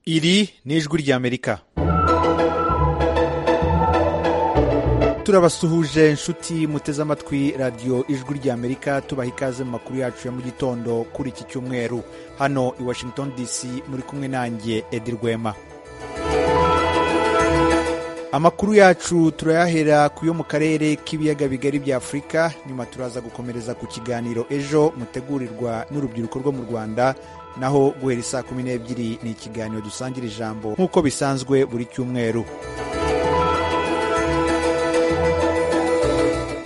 iri ni ijwi ry'amerika turabasuhuje inshuti muteze amatwi radiyo ijwi ry'amerika tubaha ikaze mu makuru yacu ya mu gitondo kuri iki cyumweru hano i washington dc muri kumwe nanjye edi rwema amakuru yacu turayahera ku yo mu karere k'ibiyaga bigari bya afurika nyuma turaza gukomereza ku kiganiro ejo mutegurirwa n'urubyiruko rwo mu rwanda naho guhera isaa kumi n'ebyiri ni ikiganiro dusangira ijambo nk'uko bisanzwe buri cyumweru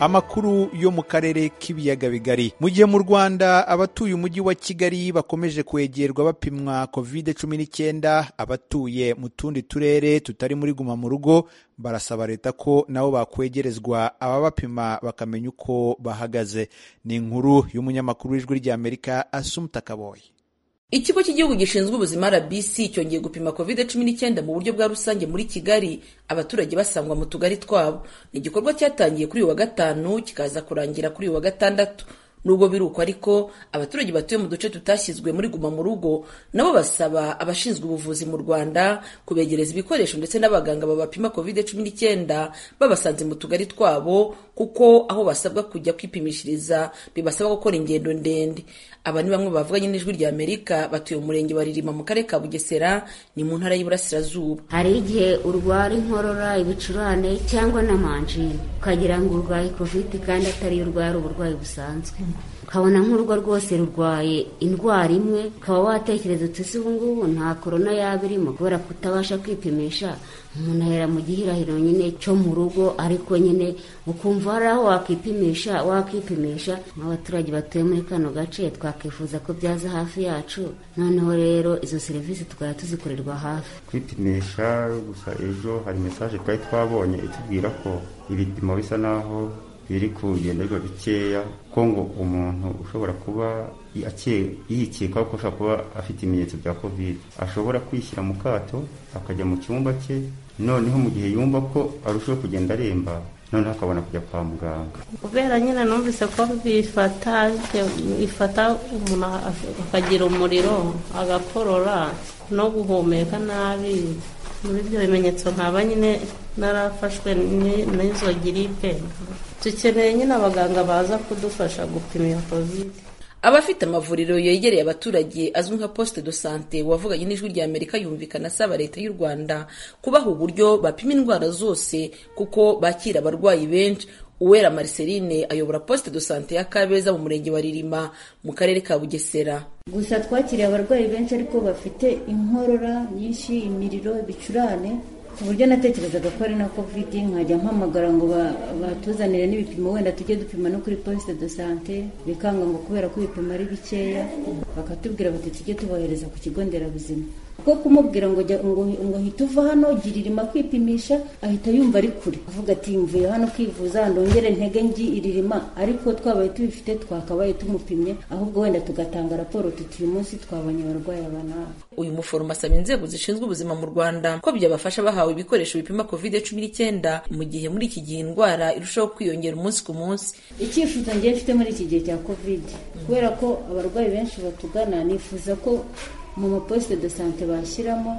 amakuru yo mu karere k'ibiyaga bigari mu gihe mu rwanda abatuye umujyi wa kigali bakomeje kwegerwa bapimwa covid cumi n'icyenda abatuye mu tundi turere tutari muri guma mu rugo barasaba leta ko nabo bakwegerezwa ababapima bakamenya uko bahagaze ni inkuru y'umunyamakuru w'ijwi ry'amerika asumuta kaboyi ikigo cy'igihugu gishinzwe ubuzima rbc cyongeye gupima covid cumi n'icyenda mu buryo bwa rusange muri kigali abaturage basangwa mu tugari twabo ni igikorwa cyatangiye kuri uyu wa gatanu kikaza kurangira kuri uyu wa gatandatu nubwo biruko ariko abaturage batuye mu duce tutashyizwe muri guma mu rugo nabo basaba abashinzwe ubuvuzi mu rwanda kubegereza ibikoresho ndetse n'abaganga babapima covid cumi n'icyenda babasanze mu tugari twabo kuko aho basabwa kujya kwipimishiriza bibasaba gukora ingendo ndende aba ni bamwe bavuganye n'ijwi rya amerika batuye umurenge wa ririma mu karere ka bugesera ni mu ntara y'iburasirazuba hari igihe urwara inkorora ibicurane cyangwa na manjine ukagira ngo urwaye covid kandi atari urwara uburwayi busanzwe ukabona nk'urugo rwose rurwaye indwara imwe ukaba watekereza uti si ubu ngubu nta korona yaba irimo kubera kutabasha kwipimisha umuntu ahera mu gihirahiro nyine cyo mu rugo ariko nyine ukumva hari aho wakipimisha wakipimisha nk'abaturage batuye muri kano gace twakifuza ko byaza hafi yacu noneho rero izo serivisi tukaba tuzikorerwa hafi kwipimisha gusa ejo hari mesaje twari twabonye itubwira ko ibipimo bisa naho biri kugenderwa bikeya ko ngo umuntu ushobora kuba yikeka ko ashobora kuba afite ibimenyetso bya covid ashobora kwishyira mu kato akajya mu cyumba cye noneho mu gihe yumva ko arushaho kugenda aremba noneho akabona kujya kwa muganga kubera nyine numvise ko bifata bifata umuntu akagira umuriro agakorora no guhumeka nabi muri ibyo bimenyetso nkaba nyine narafashwe n'izo giripe dukeneye nyine abaganga baza kudufasha gupima iyo kovide abafite amavuriro yegereye abaturage azwi nka poste de sante wavuganye n'ijwi rya amerika yumvikana asaba leta y'u rwanda kubaha uburyo bapima indwara zose kuko bakira abarwayi benshi uwera mariceline ayobora poste de sante ya kabeza mu murenge wa ririma mu karere ka bugesera gusa twakiriye abarwayi benshi ariko bafite inkorora nyinshi imiriro ibicurane ku buryo natekerezaga ko ari na covid nkajya mpamagara ngo batuzanire n'ibipimo wenda tujye dupima no kuri poste de sante bikanga ngo kubera ko ibipimo ari bikeya bakatubwira bati tujye tubohereza ku kigo nderabuzima kuko kumubwira ngo ngo hita uva hano giririma kwipimisha ahita yumva ari kure avuga ati mvuye hano kwivuza ndongere ntege ngi iririma ariko twabaye tubifite twakabaye tumupimye ahubwo wenda tugatanga raporo tuti uyu munsi twabonye abarwayi aba nawe uyu muforomo asaba inzego zishinzwe ubuzima mu rwanda ko byabafasha bahawe ibikoresho bipima covid cumi n'icyenda mu gihe muri iki gihe indwara irushaho kwiyongera umunsi ku munsi icyifuzo ngiye mfite muri iki gihe cya covid kubera ko abarwayi benshi batugana nifuza ko mu maposite de sante bashyiramo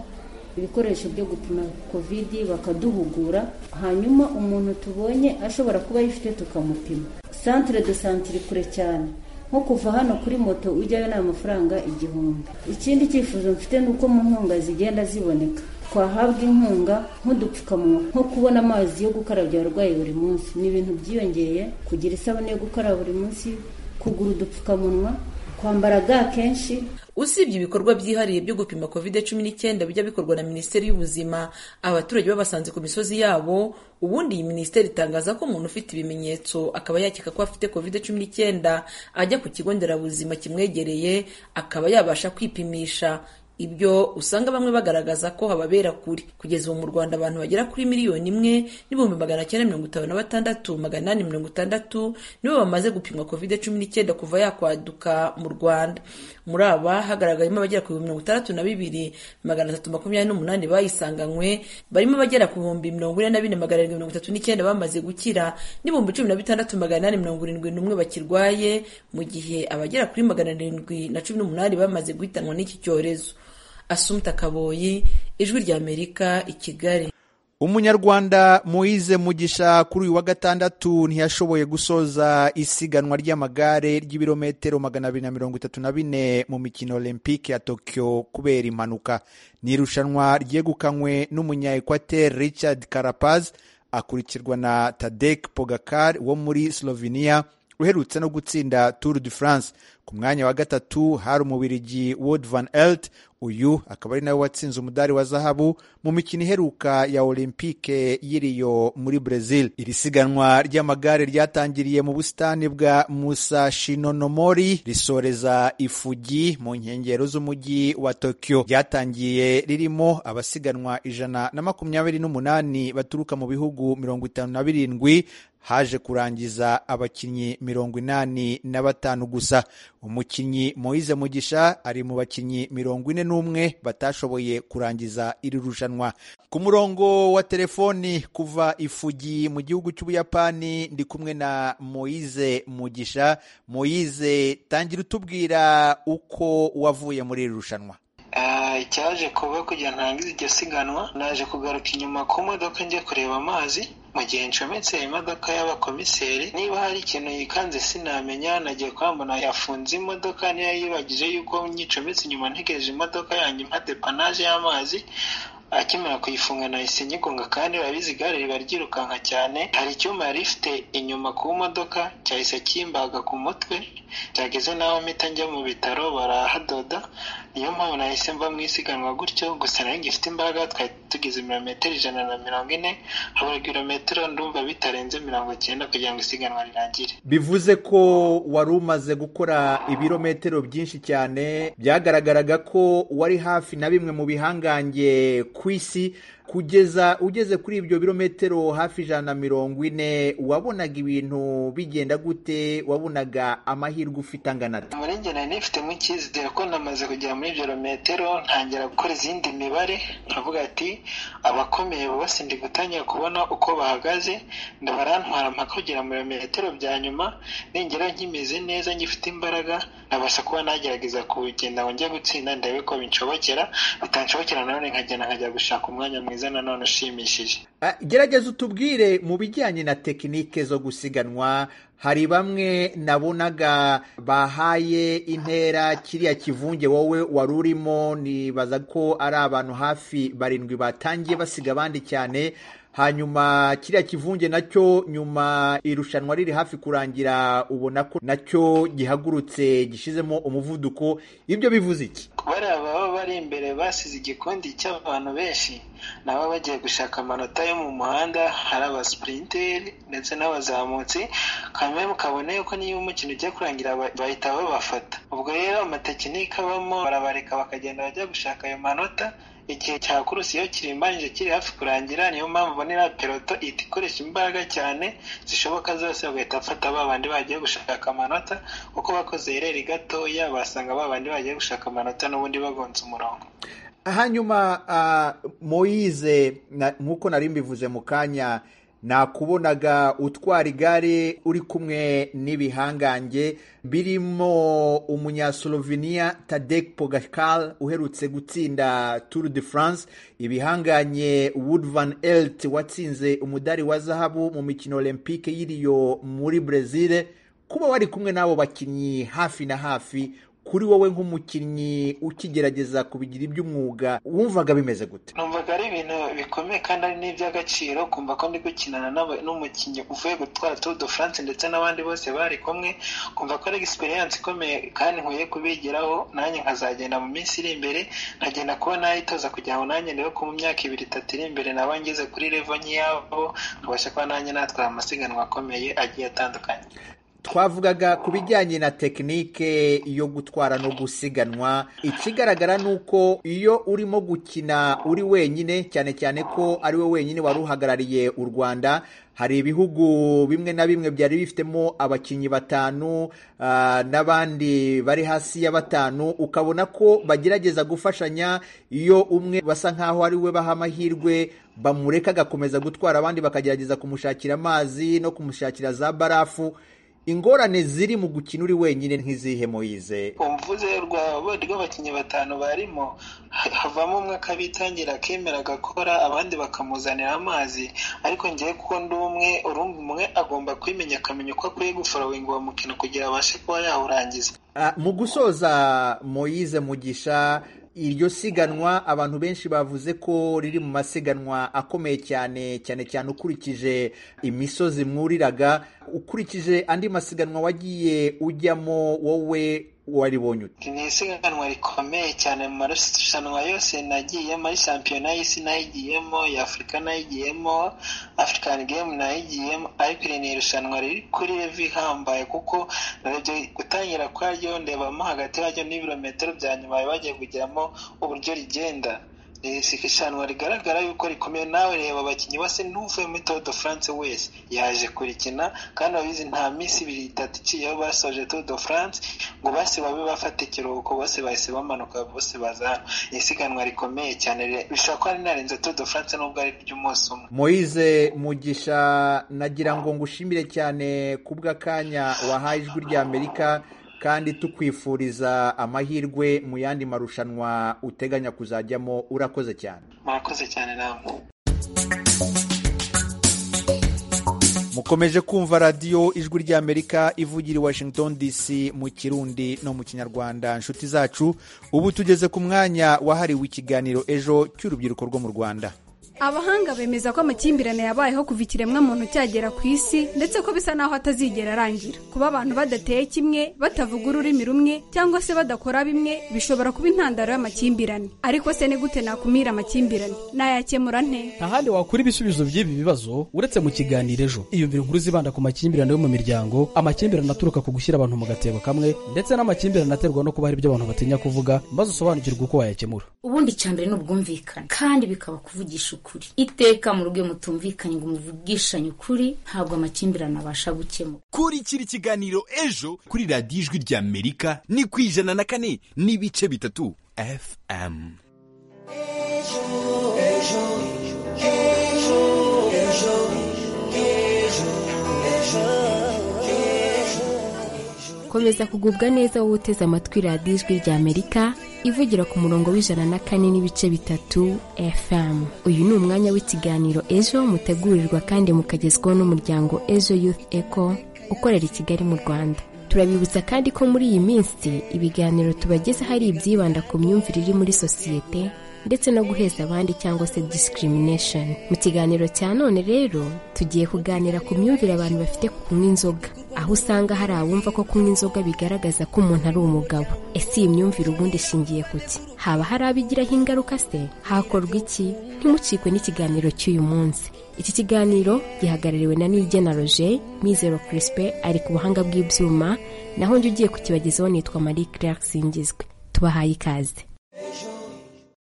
ibikoresho byo gupima covid bakaduhugura hanyuma umuntu tubonye ashobora kuba ayifite tukamupima santire de sante iri kure cyane nko kuva hano kuri moto ujyayo ni amafaranga igihumbi ikindi cyifuzo mfite ni uko mu nkunga zigenda ziboneka twahabwa inkunga nk'udupfukamunwa nko kubona amazi yo gukarabya abarwayi buri munsi ni ibintu byiyongeye kugira isabune yo gukaraba buri munsi kugura udupfukamunwa kwambara ga kenshi usibye ibikorwa byihariye byo gupima covid cumi n'icyenda bijya bikorwa na minisiteri y'ubuzima abaturage babasanze ku misozi yabo ubundi iyi minisiteri itangaza ko umuntu ufite ibimenyetso akaba yakeka ko afite covid cumi n'icyenda ajya ku kigo nderabuzima kimwegereye akaba yabasha kwipimisha ibyo usanga bamwe bagaragaza ko hababera kure kugeza ubu mu rwanda abantu bagera kuri miliyoni imwe n'ibihumbi magana cyenda mirongo itanu na batandatu magana inani mirongo itandatu nibo bamaze gupimwa covid cumi n'icyenda kuva yakwaduka mu rwanda muri aba hagaragayemo abagera ku bihumbi mirongo itandatu na bibiri magana atatu makumyabiri n'umunani bayisanganywe barimo abagera ku bihumbi mirongo ine na bine magana arindwi mirongo itatu n'icyenda bamaze gukira n'ibihumbi cumi na bitandatu magana inani mirongo irindwi n'umwe bakirwaye mu gihe abagera kuri magana arindwi na cumi n'umunani bamaze guhitanwa n'iki cyorezo asumta kaboyi ijwi rya amerika i kigali umunyarwanda Moise mugisha kuri uyu wa gatandatu ntiyashoboye gusoza isiganwa ry'amagare ry'ibirometero magana abiri na mirongo itatu na bine mu mikino olympique ya tokyo kubera impanuka ni irushanwa ryegukanywe n'umunya equateur richard carapaz akurikirwa na tadek pogakar wo muri slovenia uherutse no gutsinda tour de france ku mwanya wa gatatu hari umubirigi Wout van Aert uyu akaba ari nawe watsinze umudari wa zahabu mu mikino iheruka ya olympique y'iriyo muri brazil iri siganwa ry'amagare ryatangiriye mu busitani bwa musashinonomori risoreza ifugi mu nkengero z'umujyi wa tokyo ryatangiye ririmo abasiganwa ijana na makumyabiri n'umunani baturuka mu bihugu mirongo itanu na birindwi haje kurangiza abakinnyi mirongo inani na batanu gusa umukinnyi Moise mugisha ari mu bakinnyi mirongo ine n'umwe batashoboye kurangiza iri rushanwa ku murongo wa telefoni kuva ifugi mu gihugu cy'ubuyapani ndi kumwe na Moise mugisha Moise tangira utubwira uko wavuye muri iri rushanwa icyaje kuba kugira ntangize iryo siganwa naje kugaruka inyuma ku modoka njya kureba amazi mu gihe ncometse imodoka y'abakomiseri niba hari ikintu yikanze sinamenya nagiye kwambona yafunze imodoka niyo yibagije yuko nyicometse inyuma ntegereje imodoka yanjye impa depanaje y'amazi akimara kuyifunga nahise nyigonga kandi babizi igare riba ryirukanka cyane hari icyuma yari ifite inyuma ku modoka cyahise kimbaga ku mutwe cyageze n'aho mpita njya mu bitaro barahadoda niyo mpamvu nahise mba mu isiganwa gutyo gusa nari ngifite imbaraga twari tugize ibirometero ijana na mirongo ine habura ibirometero ndumva bitarenze mirongo cyenda kugira ngo isiganwa rirangire bivuze ko wari umaze gukora ibirometero byinshi cyane byagaragaraga ko wari hafi na bimwe mu bihangange ku isi kugeza ugeze kuri ibyo birometero hafi ijana na mirongo ine wabonaga ibintu bigenda gute wabonaga amahirwe ufite angana ate muri njye nari nifitemo icyizere ko namaze kugera muri ibyo birometero ntangira gukora izindi mibare nkavuga ati abakomeye bose ndi gutangira kubona uko bahagaze ndabarantwara mpaka kugera mu birometero bya nyuma ningera nkimeze neza ngifite imbaraga nabasha kuba nagerageza kugenda ngo njye gutsinda ndebe ko binshobokera bitanshobokera nanone nkagenda nkajya gushaka umwanya mwiza mwiza nanone ushimishije gerageza utubwire mu bijyanye na tekinike zo gusiganwa hari bamwe nabonaga bahaye intera kiriya kivunge wowe wari urimo nibaza ko ari abantu hafi barindwi batangiye basiga abandi cyane hanyuma kiriya kivunge nacyo nyuma irushanwa riri hafi kurangira ubona ko nacyo gihagurutse gishizemo umuvuduko ibyo bivuze iki bariya baba bari imbere basize igikundi cy'abantu benshi nabo bagiye gushaka amanota yo mu muhanda hari abasipurinteri ndetse n'abazamutsi kamwe mukabona yuko niyo umukino ujya kurangira bahita babafata ubwo rero amatekinike abamo barabareka bakagenda bajya gushaka ayo manota igihe cya kurusi iyo kirimbanije kiri hafi kurangira niyo mpamvu ubonera peloto ihita ikoresha imbaraga cyane zishoboka zose bagahita bafata ba bandi bagiye gushaka amanota kuko bakoze ireri gatoya basanga ba bandi bagiye gushaka amanota n'ubundi bagonze umurongo hanyuma moyize nk'uko nari mbivuze mu kanya nakubonaga utwara igare uri kumwe n'ibihangange birimo umunyaslovenia tadek pogakal uherutse gutsinda tour de france ibihanganye wood van elt watsinze umudari wa zahabu mu mikino olympique y'iriyo muri brezil kuba wari kumwe n'abo bakinnyi hafi na hafi kuri wowe nk'umukinnyi ukigerageza kubigira iby'umwuga wumvaga bimeze gute numvaga ari ibintu bikomeye kandi ari n'iby'agaciro kumva ko ndi gukinana n'umukinnyi uvuye gutwara tour de france ndetse n'abandi bose bari kumwe kumva ko ari egisperiyanse ikomeye kandi nkwiye kubigiraho nanjye nkazagenda mu minsi iri imbere nkagenda kuba nayitoza kugira ngo nanjye ndebe ko mu myaka ibiri itatu iri imbere naba ngeze kuri revo nk'iyabo nkabasha kuba nanjye natwara amasiganwa akomeye agiye atandukanye twavugaga ku bijyanye na tekinike yo gutwara no gusiganwa ikigaragara ni uko iyo urimo gukina uri wenyine cyane cyane ko ari we wenyine wari uhagarariye u rwanda hari ibihugu bimwe na bimwe byari bifitemo abakinnyi batanu n'abandi bari hasi ya batanu ukabona ko bagerageza gufashanya iyo umwe basa nkaho ari we baha amahirwe bamureka agakomeza gutwara abandi bakagerageza kumushakira amazi no kumushakira za barafu ingorane ziri mu gukina uri wenyine nk'izihe muyize umvuze rwaba rw'abakinnyi batanu barimo ha- havamo umwe akabitangira akemera agakora abandi bakamuzanira amazi ariko ngewe kuko ndi umwe urumva umwe agomba kwimenya akamenya uko akwiye guforowinga uwo mukino kugira abashe kuba yawurangiza Ah, mu gusoza moyize mugisha iryo siganwa abantu benshi bavuze ko riri mu masiganwa akomeye cyane cyane cyane ukurikije imisozi mwuriraga ukurikije andi masiganwa wagiye ujyamo wowe waribonye ute ni isiganwa rikomeye cyane mu marushanwa yose nagiyemo ari shampiyona y'isi nayigiyemo iya afurika nayigiyemo afurikani gemu nayigiyemo ariko iri ni irushanwa riri kuri levi ihambaye kuko narebye gutangira kwaryo ndebamo hagati yaryo n'ibirometero bya nyuma bari bagiye kugeramo uburyo rigenda ni irushanwa rigaragara yuko rikomeye nawe reba abakinnyi bose ntuvuye muri Tour de France wese yaje kurikina kandi abizi nta minsi ibiri itatu iciyeho basoje Tour de France ngo bose babe bafata ikiruhuko bose bahise bamanuka bose baza hano Ni isiganwa rikomeye cyane re- bishobora kuba rinarenze Tour de France nubwo ari iry'umunsi umwe moyize mugisha nagira ngo ngushimire cyane ku bw'akanya wahaye ijwi rya amerika kandi tukwifuriza amahirwe mu yandi marushanwa uteganya kuzajyamo urakoze cyane murakoze cyane namwe mukomeje kumva radiyo ijwi ry'amerika ivugira i washington dc mu kirundi no mu kinyarwanda inshuti zacu ubu tugeze ku mwanya wahariwe ikiganiro ejo cy'urubyiruko rwo mu rwanda abahanga bemeza ko amakimbirane yabayeho kuva ikiremwamuntu cyagera ku isi ndetse ko bisa n'aho atazigera arangira kuba abantu badateye kimwe batavuga ururimi rumwe cyangwa se badakora bimwe bishobora kuba intandaro y'amakimbirane ariko se ni gute nakumira amakimbirane nayakemura nte nta handi wakura ibisubizo by'ibi bibazo uretse mu kiganiro ejo iyumvire inkuru zibanda ku makimbirane yo mu miryango amakimbirane aturuka ku gushyira abantu mu gatebo kamwe ndetse n'amakimbirane aterwa no kuba hari ibyo abantu batinya kuvuga maze usobanukirwe uko wayakemura ubundi icya mbere ni ubwumvikane kandi bikaba kuvugisha ukuri iteka mu rugo iyo mutumvikanye ngo muvugishanye ukuri ntabwo amakimbirane abasha gukemura kurikira ikiganiro ejo kuri radiyo ijwi ry'amerika ni ku ijana na kane n'ibice bitatu fm komeza kugubwa neza wowe uteze amatwi radiyo ijwi ry'amerika ivugira ku murongo w'ijana na kane n'ibice bitatu fm uyu ni umwanya w'ikiganiro ejo mutegurirwa kandi mukagezwaho n'umuryango ejo youth eco ukorera i kigali mu rwanda turabibutsa kandi ko muri iyi minsi ibiganiro tubagezaho ari ibyibanda ku myumvire iri muri sosiyete ndetse no guheza abandi cyangwa se discrimination mu kiganiro cya none rero tugiye kuganira ku myumvire abantu bafite ku kunywa inzoga aho usanga hari abumva ko kunywa inzoga bigaragaza ko umuntu ari umugabo ese iyi myumvire ubundi ishingiye ku ki haba hari abo igiraho ingaruka se hakorwa iki ntimucikwe n'ikiganiro cy'uyu munsi iki kiganiro gihagarariwe na Niyigena Roger Mizero Crispin ari ku buhanga bw'ibyuma naho njye ugiye kukibagezaho nitwa Marie Claire Singizwe tubahaye ikaze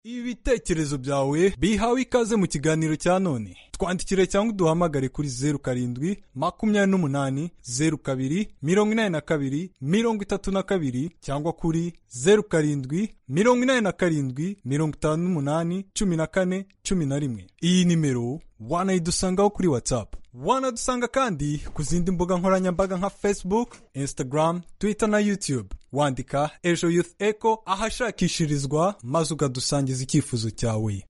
ibitekerezo byawe bihawe ikaze mu kiganiro cya none twandikire cyangwa uduhamagare kuri zeru karindwi makumyabiri n'umunani zeru kabiri mirongo inani na kabiri mirongo itatu na kabiri cyangwa kuri zeru karindwi mirongo inani na karindwi mirongo itanu n'umunani cumi na kane cumi na rimwe iyi nimero wanayidusangaho kuri watsapu wanadusanga kandi ku zindi mbuga nkoranyambaga nka facebook instagram twitter na youtube wandika ejo youth echo ahashakishirizwa maze ukadusangiza icyifuzo cyawe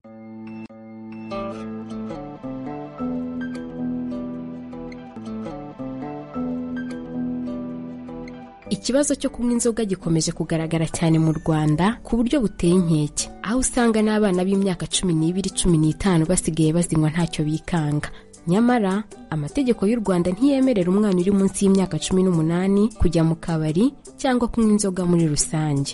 Ikibazo cyo kunywa inzoga gikomeje kugaragara cyane mu Rwanda ku buryo buteye inkeke, aho usanga n'abana b'imyaka cumi n'ibiri cumi n'itanu basigaye bazinywa ntacyo bikanga. Nyamara amategeko y'u Rwanda ntiyemerera umwana uri munsi y'imyaka cumi n'umunani kujya mu kabari cyangwa kunywa inzoga muri rusange.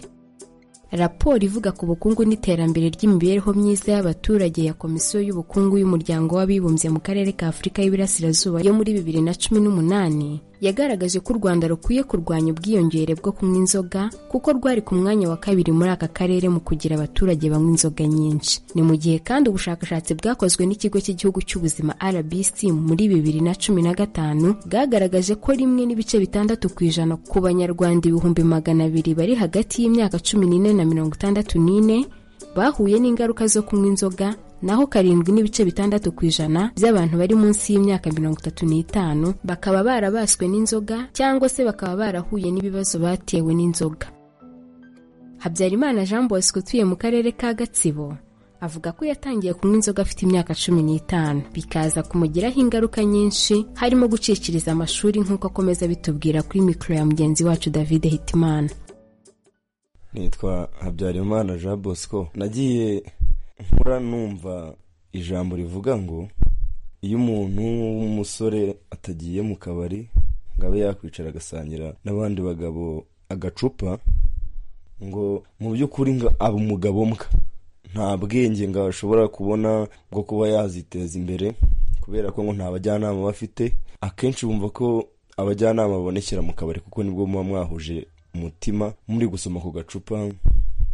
Raporo ivuga ku bukungu n'iterambere ry'imibereho myiza y'abaturage ya Komisiyo y'Ubukungu y'Umuryango w'Abibumbye mu Karere ka Afurika y'Iburasirazuba yo muri bibiri na cumi n'umunani yagaragaje ko u Rwanda rukwiye kurwanya ubwiyongere bwo kunywa inzoga kuko rwari ku mwanya wa kabiri muri aka karere mu kugira abaturage banywa inzoga nyinshi. Ni mu gihe kandi ubushakashatsi bwakozwe n'ikigo cy'igihugu cy'ubuzima RBC muri bibiri na cumi na gatanu bwagaragaje ko rimwe n'ibice bitandatu ku ijana ku banyarwanda ibihumbi magana abiri bari hagati y'imyaka cumi n'ine na mirongo itandatu n'ine bahuye n'ingaruka zo kunywa inzoga naho karindwi n'ibice bitandatu ku ijana by'abantu bari munsi y'imyaka mirongo itatu n'itanu bakaba barabaswe n'inzoga cyangwa se bakaba barahuye n'ibibazo batewe n'inzoga habyarimana jean bosco utuye mu karere ka gatsibo avuga ko yatangiye kunywa inzoga afite imyaka cumi n'itanu bikaza kumugiraho ingaruka nyinshi harimo gucikiriza amashuri nk'uko akomeza abitubwira kuri mikoro ya mugenzi wacu david hitimana nitwa habyarimana jean bosco nagiye nkura numva ijambo rivuga ngo iyo umuntu w'umusore atagiye mu kabari ngo abe yakwicara agasangira n'abandi bagabo agacupa ngo mu by'ukuri ngo aba umugabo mbwa nta bwenge ngo ashobora kubona bwo kuba yaziteza imbere kubera ko ngo nta bajyanama bafite akenshi bumva ko abajyanama babonekera mu kabari kuko nibwo muba mwahuje umutima muri gusoma ku gacupa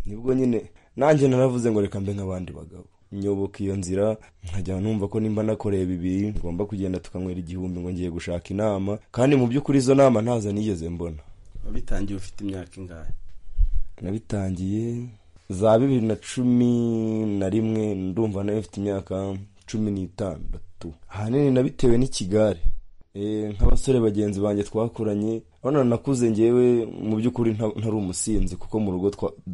nibwo nyine nanjye naravuze ngo reka mbe nk'abandi bagabo nyoboka iyo nzira nkajya numva ko nimba nakoreye bibiri ngomba kugenda tukanywera igihumbi ngo ngiye gushaka inama kandi mu by'ukuri izo nama ntazo nigeze mbona wabitangiye ufite imyaka ingahe nabitangiye za bibiri na cumi na rimwe ndumva nayo mfite imyaka cumi n'itandatu ahanini nabitewe n'ikigare nk'abasore bagenzi banjye twakoranye urabona nakuze ngewe mu by'ukuri ntari umusinzi kuko mu rugo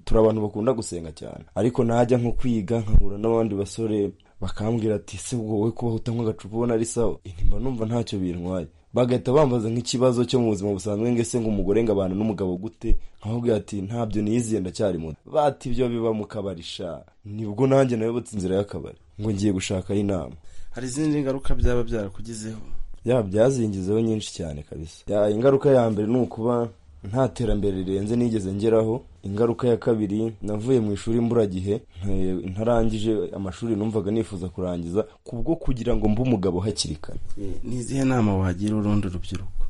turi abantu bakunda gusenga cyane ariko najya nko kwiga nkahura n'abandi basore bakambwira ati se wowe kubaho utanywa agacupa ubona ari sawa nimba numva ntacyo bintwaye bagahita bambaza nk'ikibazo cyo mu buzima busanzwe ngese ng'umugore ngo abantu n'umugabo gute nkababwira ati ntabyo niyiziye ndacyari muto bati ibyo biba mu kabari sha nibwo nanjye nayobotse inzira y'akabari ngo ngiye gushakaho inama hari izindi ngaruka byaba byarakugezeho yaba byazingizeho nyinshi cyane kabisa ya ingaruka ya mbere ni ukuba nta terambere rirenze nigeze ngeraho ingaruka ya kabiri navuye mu ishuri mburagihe ntarangije amashuri numvaga nifuza kurangiza kubwo kugira ngo mbe umugabo hakiri kare ni izihe nama wagira urundi rubyiruko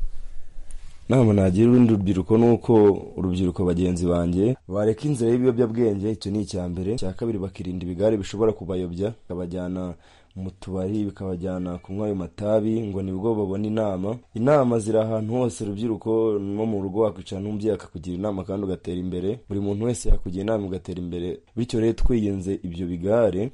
nama nagira urundi rubyiruko ni uko urubyiruko bagenzi banjye bareka inzira y'ibiyobyabwenge icyo ni icya mbere icya kabiri bakirinda ibigare bishobora kubayobya bakabajyana mu tubari bikabajyana kunywa ayo matabi ngo nibwo babona inama inama ziri ahantu hose urubyiruko no mu rugo wakwicara n'umubyeyi akakugira inama kandi ugatera imbere buri muntu wese yakugira inama ugatera imbere bityo rero twiyenze ibyo bigare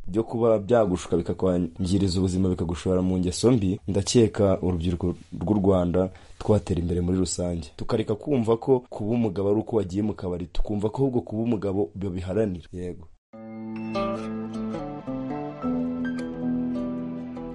byo kuba byagushuka bikakwangiriza ubuzima bikagushora mu ngeso mbi ndakeka urubyiruko rw'u rwanda twatera imbere muri rusange tukareka kumva ko kuba umugabo ari uko wagiye mu kabari tukumva ko ahubwo kuba umugabo babiharanira yego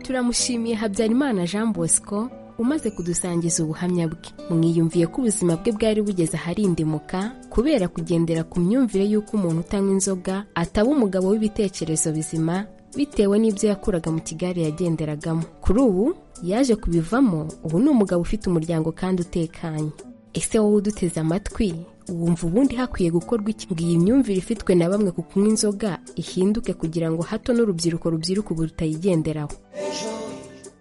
turamushimiye habyarimana jean bosco umaze kudusangiza ubuhamya bwe mwiyumviye ko ubuzima bwe bwari bugeze aharindimuka kubera kugendera ku myumvire y'uko umuntu utanywa inzoga ataba umugabo w'ibitekerezo bizima bitewe n'ibyo yakuraga mu kigare yagenderagamo kuri ubu yaje kubivamo ubu ni umugabo ufite umuryango kandi utekanye ese wowe uduteze amatwi wumva ubundi hakwiye gukorwa iki ngo iyi myumvire ifitwe na bamwe ku kunywa inzoga ihinduke kugira ngo hato n'urubyiruko rubyiruka ubu rutayigenderaho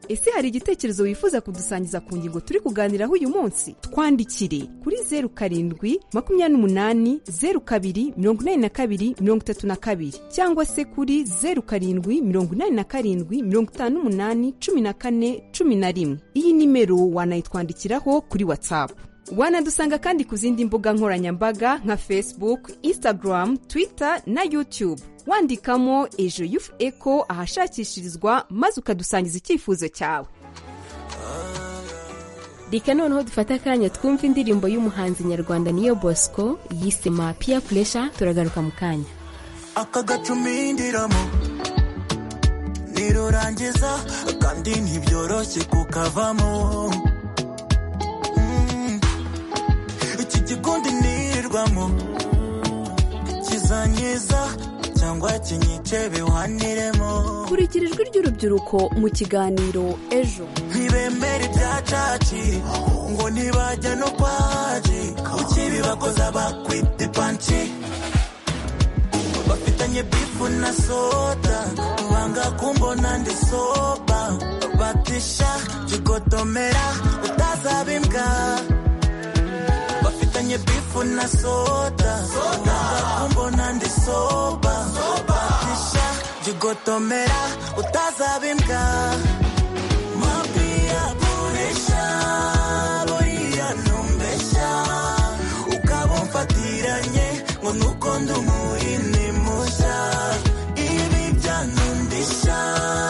ese hari igitekerezo wifuza kudusangiza ku ngingo turi kuganiraho uyu munsi twandikire kuri zeru karindwi makumyabiri n'umunani zeru kabiri mirongo inani na kabiri mirongo itatu na kabiri cyangwa se kuri zeru karindwi mirongo inani na karindwi mirongo itanu n'umunani cumi na kane cumi na rimwe iyi nimero wanayitwandikiraho kuri watsapu wanadusanga kandi ku zindi mbuga nkoranyambaga nka facebook instagram twitter na youtube wandikamo ejo yufu eko ahashakishirizwa maze ukadusangiza icyifuzo cyawe reka noneho dufate akanya twumva indirimbo y'umuhanzi nyarwanda niyo bosco yise mapiya puresha turagaruka mu kanya aka gacumindiramo nirurangiza kandi ntibyoroshye kukavamo iki gikundi nirirwamo kizanyiza cyangwa kinyice biwaniremo kurikira ijwi ry'urubyiruko mu kiganiro ejo ntibemere ibyacaci ngo ntibajya no kwaji ukibibakoza bakwita ipanci bafitanye bifu na soda banga kumbona ndi soba batisha kigotomera utazaba imbwa bafitanye bifu na soda banga kumbona ndi soba batisha kigotomera utazaba imbwa mapiya burisha buriya numbesha ukaba umfatiranye ngo nuko ndi umuhini mushya ibi byanuma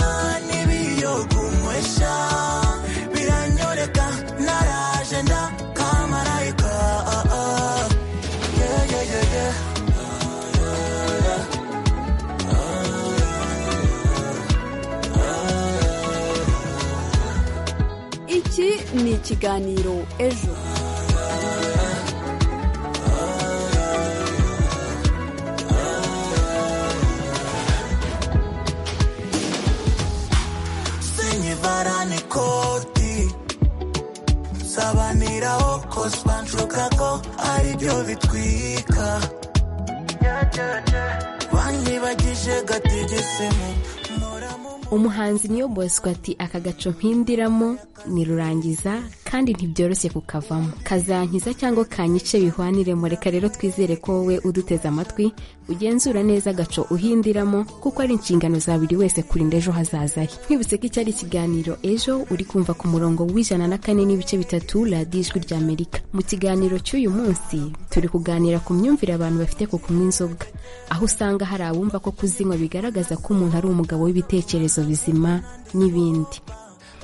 ni ikiganiro ejo sinyivarane ikoti nsabaniraho kosibancuka ko aribyo bitwika banyibagije gatigisimu umuhanzi niyo bosco ati aka gaco mpindiramo nirurangiza kandi ntibyoroshye kukavamo kazankiza cyangwa kanyice bihwaniremo reka rero twizere ko wowe uduteze amatwi ugenzura neza agaco uhindiramo kuko ari inshingano za buri wese kurinda ejo hazaza he twibutse ko icyari ikiganiro ejo uri kumva ku murongo w'ijana na kane n'ibice bitatu radiyo ijwi rya amerika mu kiganiro cy'uyu munsi turi kuganira ku myumvire abantu bafite ku kunywa inzoga aho usanga hari abumva ko kuzinywa bigaragaza ko umuntu ari umugabo w'ibitekerezo bizima n'ibindi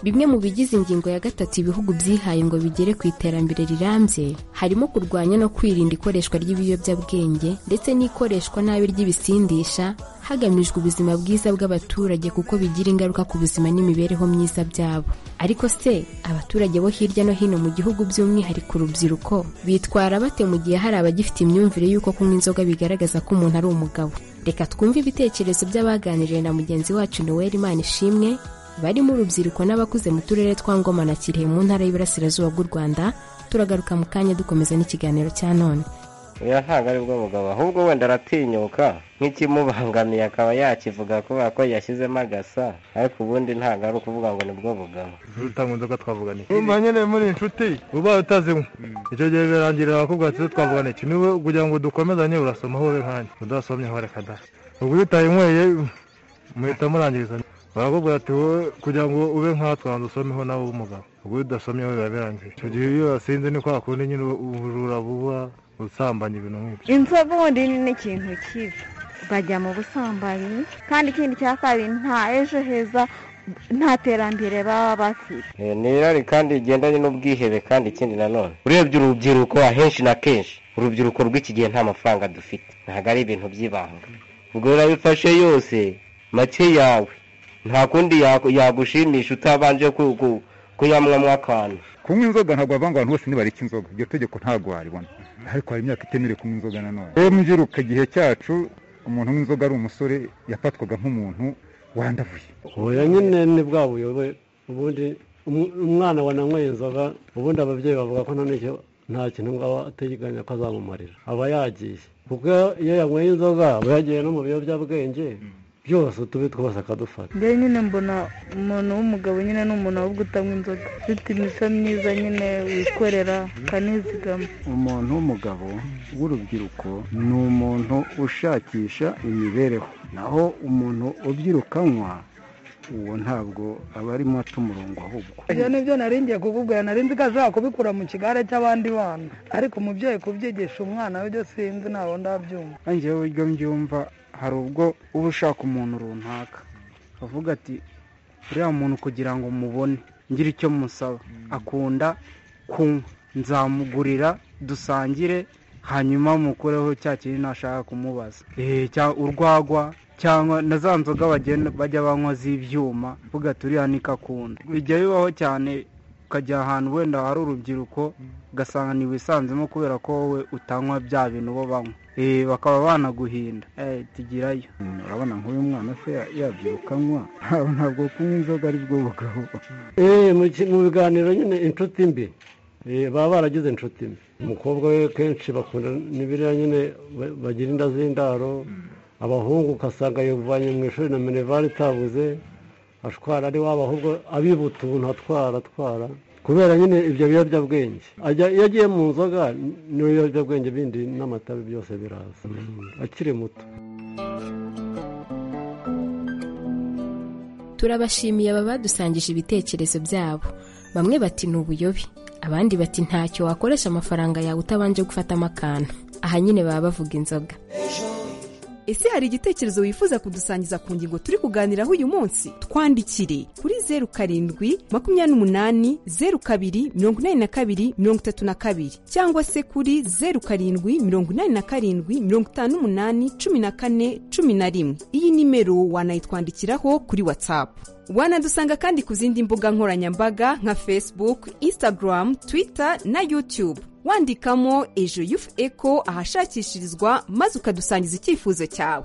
bimwe mu bigize ingingo ya gatatu ibihugu byihaye ngo bigere ku iterambere rirambye harimo kurwanya no kwirinda ikoreshwa ry'ibiyobyabwenge ndetse n'ikoreshwa nabi ry'ibisindisha hagamijwe ubuzima bwiza bw'abaturage kuko bigira ingaruka ku buzima n'imibereho myiza byabo ariko se abaturage bo hirya no hino mu gihugu by'umwihariko urubyiruko bitwara bate mu gihe hari abagifite imyumvire y'uko kunywa inzoga bigaragaza ko umuntu ari umugabo reka twumve ibitekerezo by'abaganiriye na mugenzi wacu noel imana ishimwe barimo urubyiruko n'abakuze mu turere twa ngoma na kirehe mu ntara y'Iburasirazuba bw'u rwanda turagaruka mu kanya dukomeza n'ikiganiro cya none oya ntabwo ari bwo bugabo ahubwo wenda aratinyuka nk'ikimubangamiye akaba yakivuga kubera ko yashyizemo agasa ariko ubundi ntabwo ari ukuvuga ngo ni bwo bugabo utanga inzoga twavuganiye urumva nyine muri inshuti ubaye utazinywa icyo gihe birangirira abakubwira ati twavugana iki niwe kugira ngo dukomezanye urasoma wowe nkanjye udasomye aho reka da ubwo iyo utayinyweye muhita murangiriza barakubwira ati wowe kugira ngo ube nkatwanza usomeho nawe w'umugabo ubwo iyo udasomye wowe biba birangiye icyo gihe iyo wasinze ni kwa kundi nyine ubujura buba usambanya ibintu nk'ibyo inzoga ubundi ni ikintu kibi bajya mu busambanyi kandi ikindi cya kabiri nta ejo heza nta terambere baba bafite Eh, ni irari kandi rigendanye n'ubwihebe kandi ikindi nanone urebye urubyiruko ahenshi na kenshi urubyiruko rw'iki gihe nta mafaranga dufite ntabwo ari ibintu by'ibanga ubwo rero ayo ufashe yose make yawe nta kundi yaku- yagushimisha utabanje ku- ku- kuyamwamo akantu kunywa inzoga ntabwo bavanga abantu bose ntibareka inzoga iryo tegeko ntabwo waribona ariko hari imyaka itemerewe kunywa inzoga nanone rero mu gihe cyacu umuntu unywa inzoga ari umusore yafatwaga nk'umuntu wandavuye oya nyine ni bwa buyobe ubundi umu- umwana wananyweye inzoga ubundi ababyeyi bavuga ko ntanicyo nta kintu ngaba ateganya ko azamumarira aba yagiye kuko iyo yanyweye inzoga aba yagiye no mu biyobyabwenge byose utubi twose akadufata njyewe nyine mbona umuntu w'umugabo nyine ni umuntu ahubwo utanywa inzoga ufite imico myiza nyine wikorera akanizigama umuntu w'umugabo w'urubyiruko ni umuntu ushakisha imibereho naho umuntu ubyirukanywa uwo ntabwo aba arimo aca umurongo ahubwo ibyo ni byo nari ngiye kukubwira nari nzi ko ashobora kubikura mu kigare cy'abandi bana ariko umubyeyi kubyigisha umwana we byo sinzi ntabwo ndabyumva nanjye uburyo mbyumva hari ubwo uba ushaka umuntu runaka avuga ati uriya muntu kugira ngo mubone ngire icyo musaba akunda kunywa nzamugurira dusangire hanyuma mukureho cya kintu ntashaka kumubaza Eh, cya- urwagwa cyangwa na za nzoga bagenda- bajya banywa z'ibyuma avuga ati uriya niko akunda bijya bibaho cyane ukajya ahantu wenda hari urubyiruko ugasanga ntiwisanzemo kubera ko wowe utanywa bya bintu bo banywa Eh, bakaba banaguhinda Eh, tugirayo urabona nk'uyu mwana se yabyirukanywa ntabwo kunywa inzoga ari bwo bugabo Eh, mu ki- mu biganiro nyine inshuti mbi Eh, baba baragize inshuti mbi umukobwa we kenshi bakunda n'ibiriya nyine ba- bagira inda z'indaro abahungu ugasanga yavanye mu ishuri na minervari itabuze ashwara ari wabo ahubwo abibuta umuntu atwara atwara kubera nyine ibyo biyobyabwenge Ajya- iyo agiye mu nzoga niyo biyobyabwenge bindi n'amatabi byose biraza akiri muto turabashimiye aba badusangije ibitekerezo byabo bamwe bati ni ubuyobe abandi bati ntacyo wakoresha amafaranga yawe utabanje gufatamo akantu aha nyine baba bavuga inzoga ese hari igitekerezo wifuza kudusangiza ku ngingo turi kuganiraho uyu munsi twandikire kuri zeru karindwi makumyabiri n'umunani zeru kabiri mirongo inani na kabiri mirongo itatu na kabiri cyangwa se kuri zeru karindwi mirongo inani na karindwi mirongo itanu n'umunani cumi na kane cumi na rimwe iyi nimero wanayitwandikiraho kuri watsapu wanadusanga kandi ku zindi mbuga nkoranyambaga nka facebook instagram twitter na youtube wandikamo ejo yufu eko ahashakishirizwa maze ukadusangiza icyifuzo cyawe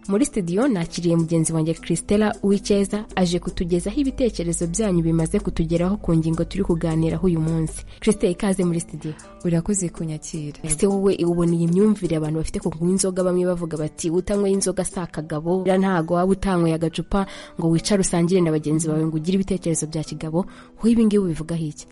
muri studio nakiriye mugenzi wanjye christella uwicyeza aje kutugezaho ibitekerezo byanyu bimaze kutugeraho ku ngingo turi kuganiraho uyu munsi christella ikaze muri studio urakoze kunyakira ese wowe ubona iyi myumvire abantu bafite ku kunywa inzoga bamwe bavuga bati utanyweye inzoga si akagabo buriya ntabwo waba utanyweye agacupa ngo wicare usangire na bagenzi bawe ngo ugire ibitekerezo bya kigabo wowe ibi ngibi ubivugaho iki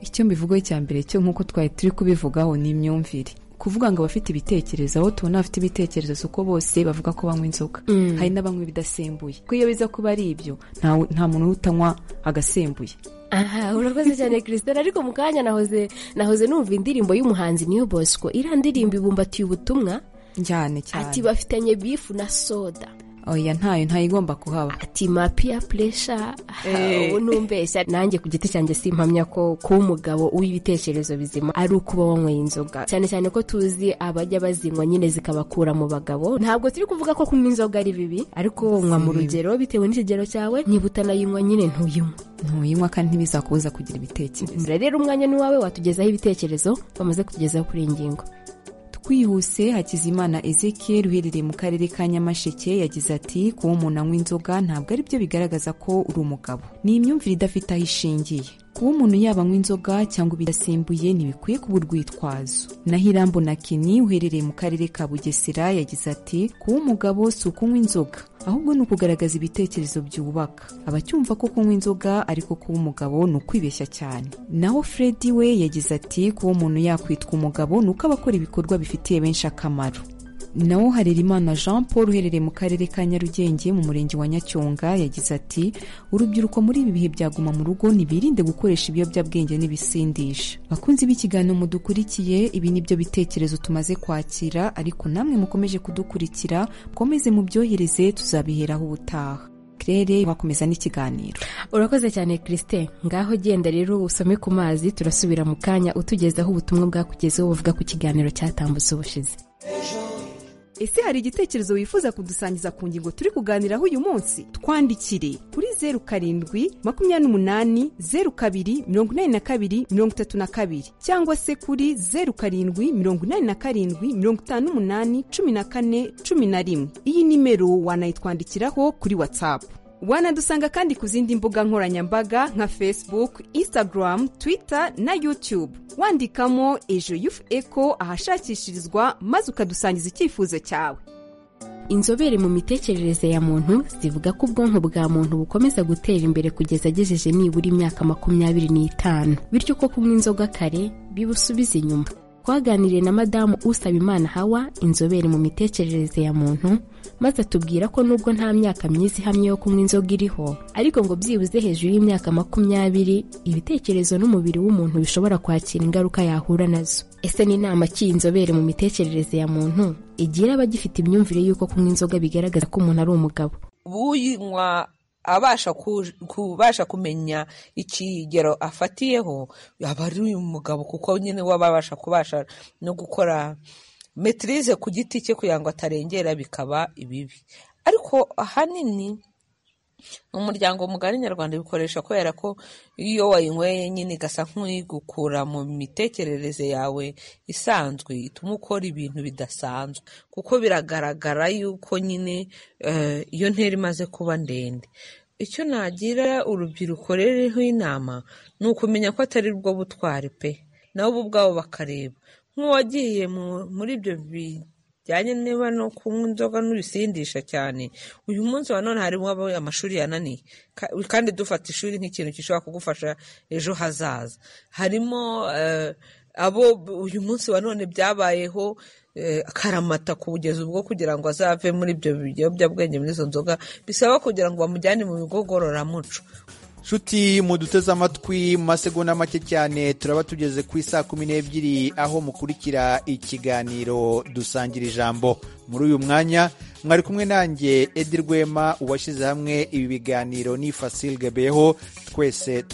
icyo mbivugaho icya mbere cyo nk'uko twari turi kubivugaho ni imyumvire kuvuga ngo abafite ibitekerezo aho tubona abafite ibitekerezo si uko bose bavuga ko banywa inzoga hari n'abanywa ibidasembuye kuko iyo biza kuba ari ibyo nta- nta muntu utanywa agasembuye aha urakoze cyane christelle ariko mu kanya nahoze nahoze numva indirimbo y'umuhanzi niyo bosco iriya ndirimbo ibumbatiye ubutumwa njyane cyane ati bafitanye bifu na soda oya ntayo ntayigomba kuhaba ati ma peer pressure Eh. ubu numbeshya nanjye ku giti cyanjye simpamya ko kuba umugabo w'ibitekerezo bizima ari ukuba wanyweye inzoga cyane cyane ko tuzi abajya bazinywa nyine zikabakura mu bagabo ntabwo turi kuvuga ko kunywa inzoga ari bibi ariko nywa mu Si bibi. rugero bitewe n'ikigero cyawe niba utanayinywa nyine ntuyinywe ntuyinywa kandi ntibizakubuza kugira ibitekerezo rero umwanya ni uwawe watugezaho ibitekerezo bamaze kutugezaho kuri iyi ngingo twihuse hakizimana ezekiel uherereye mu karere ka nyamasheke yagize ati kuba umuntu anywa inzoga ntabwo ari byo bigaragaza ko uri umugabo ni imyumvire idafite aho ishingiye kuba umuntu yaba anywa inzoga cyangwa ibidasembuye ntibikwiye kuba urwitwazo naho irambo na kini uherereye mu karere ka bugesera yagize ati kuba umugabo si ukunywa inzoga ahubwo ni ukugaragaza ibitekerezo byubaka abacyumva ko kunywa inzoga ariko kuba umugabo ni ukwibeshya cyane naho fredi we yagize ati kuba umuntu yakwitwa umugabo ni uko aba akora ibikorwa bifitiye benshi akamaro nawo harerimana jean paul uherereye mu karere ka nyarugenge mu murenge wa nyacyonga yagize ati urubyiruko muri ibi bihe byaguma mu rugo ntibirinde gukoresha ibiyobyabwenge n'ibisindisha bakunzi b'ikiganiro mudukurikiye ibi ni byo bitekerezo tumaze kwakira ariko namwe mukomeje kudukurikira mukomeze mubyohereze tuzabiheraho ubutaha claire bakomeza n'ikiganiro urakoze cyane christine ngaho genda rero usome ku mazi turasubira mu kanya utugezaho ubutumwa bwakugezeho buvuga ku kiganiro cyatambutse ubushize ese hari igitekerezo wifuza kudusangiza ku ngingo turi kuganiraho uyu munsi twandikire kuri zeru karindwi makumyabiri n'umunani zeru kabiri mirongo inani na kabiri mirongo itatu na kabiri cyangwa se kuri zeru karindwi mirongo inani na karindwi mirongo itanu n'umunani cumi na kane cumi na rimwe iyi nimero wanayitwandikiraho kuri watsapu wanadusanga kandi ku zindi mbuga nkoranyambaga nka facebook instagram twitter na youtube wandikamo ejo yufu eko ahashakishirizwa maze ukadusangiza icyifuzo cyawe inzobere mu mitekerereze ya muntu zivuga ko ubwonko bwa muntu bukomeza gutera imbere kugeza agejeje nibura imyaka makumyabiri n'itanu bityo ko kunywa inzoga kare bibusubiza inyuma twaganiriye na madamu usaba imana hawa inzobere mu mitekerereze ya muntu maze atubwira ko nubwo nta myaka myiza ihamye yo kunywa inzoga iriho ariko ngo byibuze hejuru y'imyaka makumyabiri ibitekerezo n'umubiri w'umuntu bishobora kwakira ingaruka yahura nazo ese ni inama ki iyi nzobere mu mitekerereze ya muntu igira abagifite imyumvire y'uko kunywa inzoga bigaragaza ko umuntu ari umugabo uyinywa abasha ku- kubasha kumenya ikigero afatiyeho aba ari uyu mugabo kuko nyine we aba abasha kubasha no gukora metirize ku giti cye kugira ngo atarengera bikaba ibibi ariko ahanini umuryango mugari nyarwanda bikoresha kubera ko iyo wayinyweye nyine igasa nk'uyigukura mu mitekerereze yawe isanzwe ituma ukora ibintu bidasanzwe kuko biragaragara yuko nyine eh, iyo ntera imaze kuba ndende icyo nagira urubyiruko ruriho inama ni ukumenya ko atari rwo butwari pe nabo bo ubwabo bakareba nk'uwagiye mu- muri ibyo bijyanye niba no kunywa inzoga n'ubisindisha cyane uyu munsi wa none harimo abo amashuri yananiye Ka- kandi dufata ishuri nk'ikintu gishobora kugufasha ejo hazaza harimo eh, abo b- uyu munsi wa none byabayeho eh, akaramata kugeza ubwo kugira ngo azave muri ibyo biyobyabwenge muri izo nzoga bisaba kugira ngo bamujyane mu bigo ngororamuco shuti muduteze amatwi mu masegonda make cyane turaba tugeze ku isaa kumi n'ebyiri aho mukurikira ikiganiro dusangira ijambo muri uyu mwanya mwari kumwe nanjye edi rwema uwashyize hamwe ibi biganiro ni fasil gabeho twese tuba